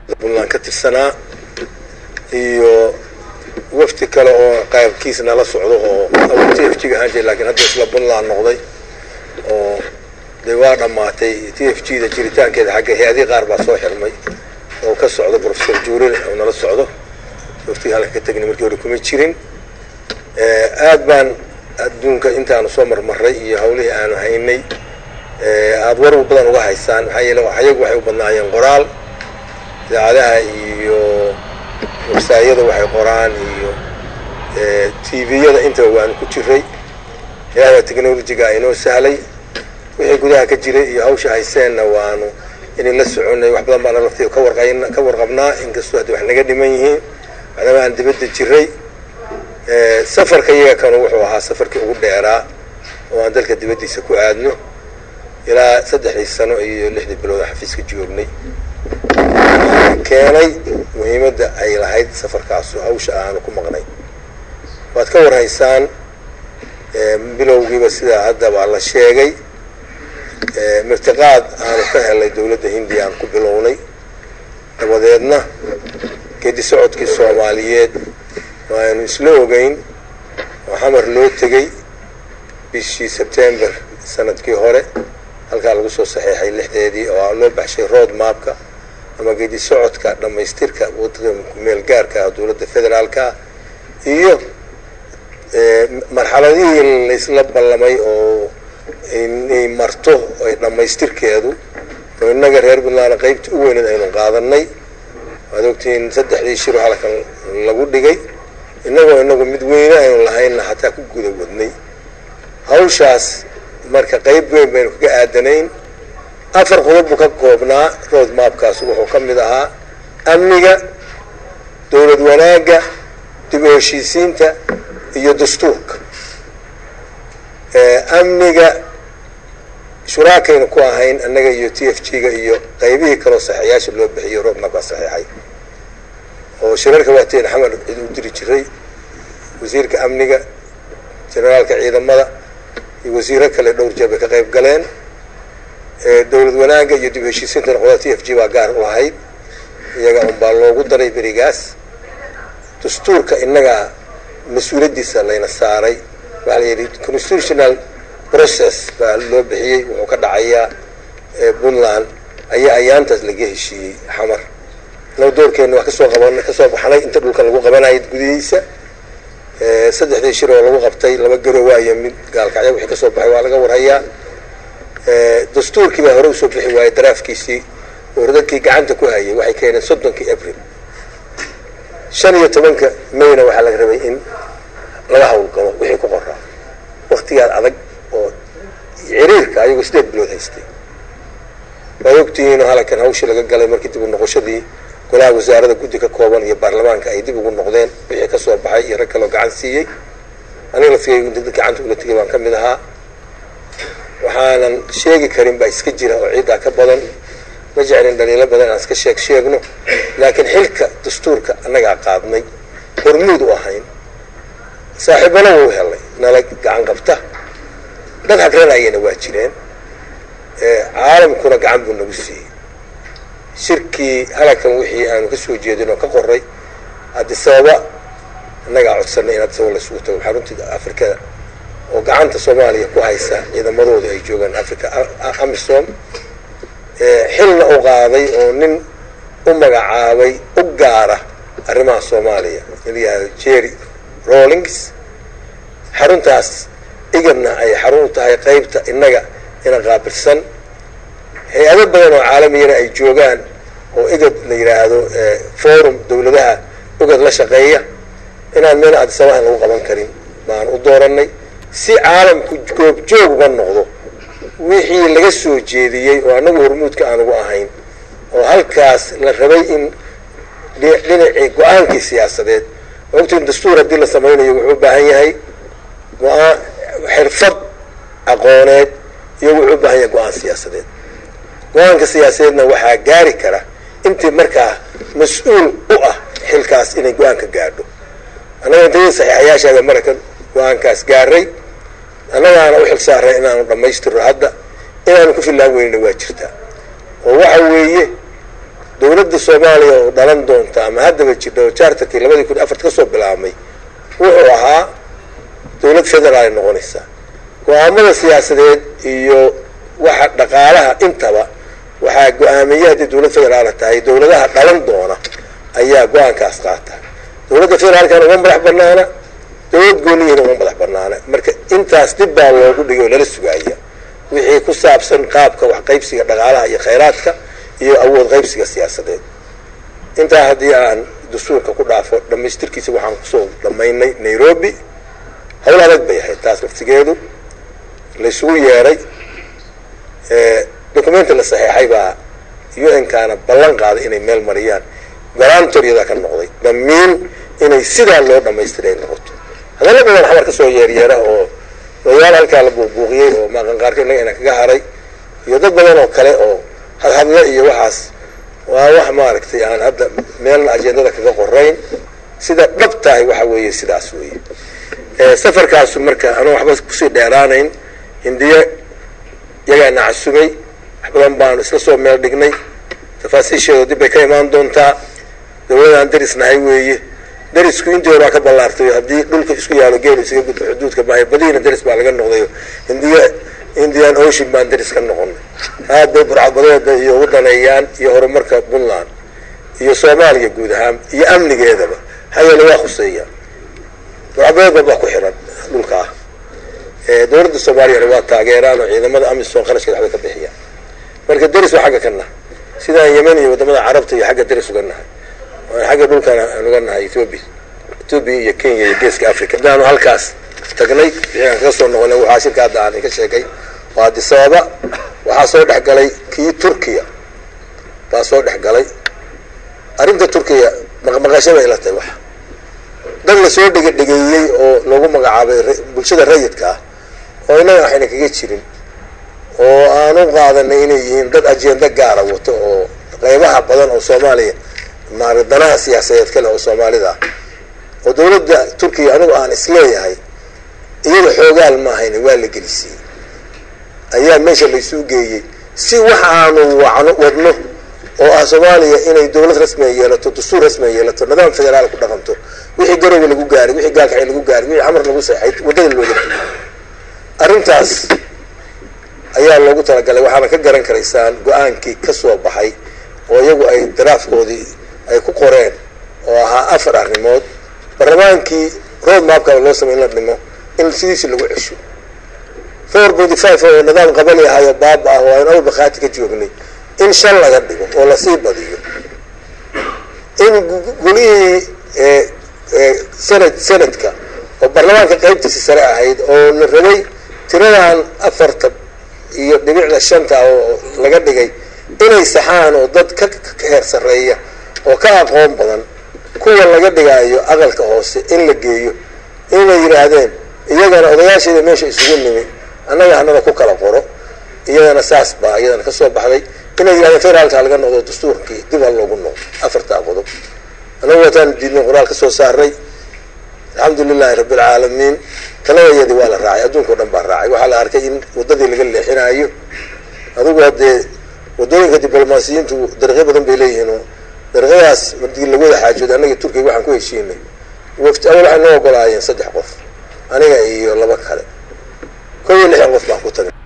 puntland ka tirsanaa iyo wafti kale oo qaybkiis nala socdo oo t f g ga ahaan jira lakin hadda isla puntland noqday oo dee waa dhammaatay t f g da jiritaankeeda xagga hay-adihii qaar baa soo xirmay oo ka socdo professor juuril oo nala socdo waftiga halka ka tegna markii hore kuma jirin aad baan adduunka intaanu soo marmaray iyo hawlihii aanu haynay aada war badan uga haysaan maxaa yeele ayagu waxay u badnaayeen qoraal idaacadaha iyo websaayada waxay qoraan iyo t v-yada intaba waanu ku jiray ilaahay technologiga inoo sahlay wixii gudaha ka jiray iyo hawsha hayseenna waanu inay la soconay wax badan baana laftiga ka warqan ka warqabnaa inkastoo haddi wax naga dhiman yihiin maadaama aan dibadda jiray safarka iyaga kanu wuxuu ahaa safarkii ugu dheeraa oo aan dalka dibaddiisa ku aadno ilaa saddexdii sano iyo lixdii bilood oo xafiiska joognay keenay muhiimadda ay lahayd safarkaasu hawsha aanu ku maqnay waad ka warhaysaan bilowgiiba sidaa haddaba la sheegay mirtiqaad aanu ka helay dowladda hindiya aan ku bilownay dabadeedna geedi socodkii soomaaliyeed waaynu isla ogeyn oo xamar loo tegey bishii sebtember sanadkii hore halkaa lagu soo saxeexay lixdeedii oo loo baxshay road mapka ama geedi socodka dhammaystirka waddanka meel gaarka ah dowladda federaalka iyo marxaladihii laysla ballamay oo inay marto ay dhammaystirkeedu oo innaga reer puntland qaybta u weyneed aynu qaadanay waad ogtihiin saddexdii shiro halkan lagu dhigay innagoo inagu mid weyne aynu lahaynna xataa ku guda wadnay hawshaas marka qayb weyn baynu kaga aadanayn afar qodob buu ka koobnaa road mapkaas wuxuu ka mid ahaa amniga dowlad wanaagga dib u heshiisiinta iyo dastuurka amniga shuraakaynu ku ahayn annaga iyo t f g ga iyo qaybihii kaloo saxeexyaasha loo bixiyo road mapkaa saxeexay oo shirarka waateen xamar cid u diri jiray wasiirka amniga generaalka ciidamada iyo wasiiro kale dhowr jeer bay ka qayb galeen dowlad wanaagga iyo dib heshiisiintana qolada t f g baa gaar u ahayd iyaga unbaa loogu daray berigaas dastuurka innagaa mas-uuliyaddiisa layna saaray waxaa la yidhi constitutional process baa loo bixiyey wuxuu ka dhacayaa puntland ayaa ayaantaas laga heshiiyey xamar annaga doorkeenna waa kasoo qaban kasoo baxnay inta dhulka lagu qabanayay gudihiisa saddexdii shir oo lagu qabtay laba garo waayo mid gaalkacya wixii kasoo baxay waa laga warhayaa dastuurkii baa hore usoo bixi waayey daraafkiisii oo dadkii gacanta ku hayay waxay keeneen soddonkii abril shan iyo tobanka mayna waxaa laga rabay in laga hawlgalo wixii ku qoraa waktigaad adag oo ciriirka ayagoo sideed bilood haystay waad ogtihiinoo halkan hawshii laga galay markii dib u noqoshadii golaha wasaarada guddi ka kooban iyo baarlamaanka ay dib ugu noqdeen wixii kasoo baxay iyo rag kaloo gacan siiyey aniga laftigay dad gacanta ula tegay baan ka mid ahaa waxaanan sheegi karin baa iska jira oo ciiddaa ka badan ma jeclin dhaliilo badan aan iska sheeg sheegno laakiin xilka dastuurka annagaa qaadnay hormuud u ahayn saaxiibana wuu helay nala gacan qabta dad hagranayana waa jireen caalamkuna gacan buu nagu siiyey shirkii halakan wixii aanu ka soo jeedin oo ka qoray adisababa annagaa codsanay in adisababa laysugu tago xaruntii afrikada oo gacanta soomaaliya ku haysa ciidamadooda ay joogaan africa amisom xilna u qaaday oo nin u magacaabay u gaara arrimaha soomaaliya in la yihahdo jerry rawlings xaruntaas igadna ay xarun u tahay qaybta innaga ina qaabilsan hay-ado badan oo caalamiyana ay joogaan oo igad la yidhaahdo forum dawladaha igad la shaqeeya inaan meel adisabahan lagu qaban karin baan u dooranay si caalamku goobjoog uga noqdo wixii laga soo jeediyey oo annagu hormuudka aan ugu ahayn oo halkaas la rabay in dhinacii go-aankii siyaasadeed ogtiin dastuur haddii la samaynayo wuxuu u baahan yahay go-aan xirfad aqooneed iyo wuxuu u baahan yahay go-aan siyaasadeed go-aanka siyaasadeedna waxaa gaari kara intii markaa mas-uul u ah xilkaas inay go-aanka gaadho annaga intayada saxiixayaashaada maraykan go-aankaas gaaray annagaana u xil saaray inaanu dhammaystirno hadda inaanu ku fillaan weynina waa jirtaa oo waxa weeye dowladda soomaaliya oo dhalan doonta ama haddaba jirta oo charterkii labadii kun afarta kasoo bilaabmay wuxuu ahaa dowlad federaal ay noqonaysaa go-aamada siyaasadeed iyo waxa dhaqaalaha intaba waxaa go-aamiye haddii dowlad federaala tahay dowladaha dhalan doona ayaa go-aankaas qaata dowladda federaalkana uma madax banaana dowlad gooniyihina uma madax banaana marka intaas dib baa loogu dhigay oo lala sugaaya wixii ku saabsan qaabka wax qaybsiga dhaqaalaha iyo khayraadka iyo awood qaybsiga siyaasadeed intaa haddii aan dastuurka ku dhaafo dhamaystirkiisa waxaan kusoo dhamaynay nairobi hawl adag bay ahayd taas laftigeedu laysugu yeeray documenti la saxeexay baa u n kaana ballan qaaday inay meel mariyaan garantoryadaa ka noqday damiin inay sidaa loo dhamaystiray ay noqoto hadalla badan xamar kasoo yeeryeera oo odayaal halkaa la buuqbuuqiyey oo maaqanqaarka inaga ina kaga haray iyo dad badan oo kale oo hadhadle iyo waxaas waa wax maaragtay aan hadda meelna ajendada kaga qorayn sida dhab tahay waxa weeye sidaas weeye safarkaasu marka anuu waxba kusii dheeraanayn hindiye yagaana casumay wax badan baanu isla soo meel dhignay tafaasiisheedu dib bay ka imaan doontaa dawladaan darisnahay weeye darisku intii horaa ka ballaartay haddii dhulka isku yaalo geelu isaga gudbo xuduudka maayo badihiina daris baa laga noqday hindiya indian ocean baan daris ka noqonay aad bay burcadbadeeda iyo ugu dhaneeyaan iyo horumarka puntland iyo soomaaliya guud ahaan iyo amnigeedaba hayeele waa khuseeya burcadbadeedba baa ku xiran dhulkaa dowladda soomaaliyana waa taageeraan oo ciidamada amisom qarashkeeda waxbay ka bixiyaan marka daris waa xagga ka nahay sidaan yemen iyo wadamada carabta iyo xagga daris uga nahay xagga dhulkana aan uga nahay ethoobia ethoobia iyo kenya iyo geeska africa hadaanu halkaas tagnay wixii aan kaga soo noqonay waxaa shirka hadda aan ka sheegay waa adisababa waxaa soo dhex galay kii turkiya baa soo dhex galay arrinta turkiya maqmaqashada ila tahay wax dad lasoo dhega dhegeeyey oo loogu magacaabay bulshada rayidka ah oo innaga waxayna kaga jirin oo aan u qaadanay inay yihiin dad ajenda gaara wato oo qeybaha badan oo soomaaliya maara danaha siyaasadeed kale oo soomaalida ah oo dawladda turkiya anigu aan isleeyahay iyada xoogaal maahayna waa la gelisiiyey ayaa meesha laysuu geeyey si wax aanu wacno wadno oo ah soomaaliya inay dawlad rasmiga yeelato dastuur rasmiga yeelato nidaam federaal ku dhaqanto wixii garowe lagu gaaray wixii gaalkacay lagu gaaray wixii xamar lagu seexay waddada looga arrintaas ayaa loogu talagalay waxaana ka garan karaysaan go-aankii ka soo baxay oo iyagu ay daraafkoodii ay ku qoreen oo ahaa afar arrimood barlamaankii road mapka loo samay in la dhimo in sidiisi lagu cesho four forty five oo nidaam qabali ahayo baaba ah oo aynu awal bakhaati ka joognay in shan laga dhigo oo lasii badiyo in gulihii sanad sanadka oo baarlamaanka qaybtiisi sare ahayd oo la rabay tiradan afarta iyo dhibicda shanta oo laga dhigay inay saxaan oo dad ka heer sarreeya oo ka aqoon badan kuwa laga dhigaayo aqalka hoose in la geeyo inay yidhaahdeen iyagana odayaasheeda meesha isugu nimi annaga hanada ku kala qoro iyadana saas baa iyadana kasoo baxday inay yidhahdeen federaalka laga noqdo dastuurkii dib ha loogu noqdo afartaa qodob anagu wataan diidnay qoraal kasoo saaray alxamdu lilahi rabbi alcaalamiin taladayadii waa la raacay adduunka o dhan baa raacay waxaa la arkay in waddadii laga leexinaayo adigu haddee waddooyinka diblomaasiyiintu dariiqyo badan bay leeyihiin oo dariiqyadaas madii lagu wada xaajooday annaga turkiga waxaan ku heshiinay wafti awal waxay noo ogolaayeen saddex qof aniga iyo laba kale kow iyo lixdan qof baan ku tagay